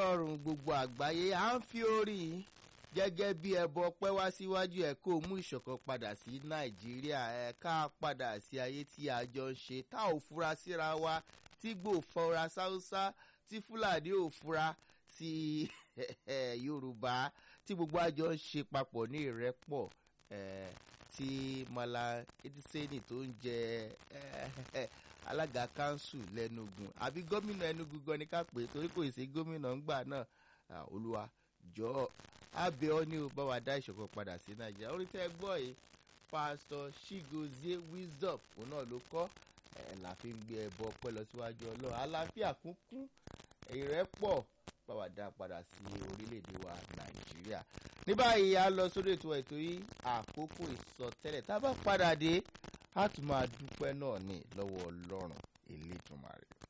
ọlọ́run gbogbo àgbáyé à ń fi orí gẹ́gẹ́ bí ẹbọ pẹ́ wá síwájú ẹ̀ kó mú ìṣọ̀kan padà sí nàìjíríà ẹ̀ ká padà sí ayé tí a jọ ń ṣe tá ò fura síra wa tí gbò fọra sáúsá tí fúlàní ò fura sí yorùbá tí gbogbo àjọ ń ṣe papọ̀ ní ìrẹ́pọ̀ tí mala ediseni tó ń jẹ alága kanṣu lẹ́nugun àbí gómìnà ẹnugu gan ni ká pè é torí kò sí gómìnà ńgbà náà olúwa jọ abẹ ọ ní o bá wa dá ìṣọ̀kan padà sí nàìjíríà orí tẹ́ gbọ́ yìí pásítọ̀ chigozie wisdom òun náà ló kọ́ ẹ̀ la fi ń gbé ẹbọ pẹ́ lọ síwájú ọlọ́run àlàáfíà kúnkún ìrẹ́pọ̀ bá wa dá padà sí orílẹ̀-èdè wa nàìjíríà ní báyìí a lọ sórí ètò ètò yìí àkókò ìsọtẹ́lẹ̀ tá a bá padà dé a tún máa dúpẹ́ náà ní lọ́wọ́ ọlọ́run elétùmarè.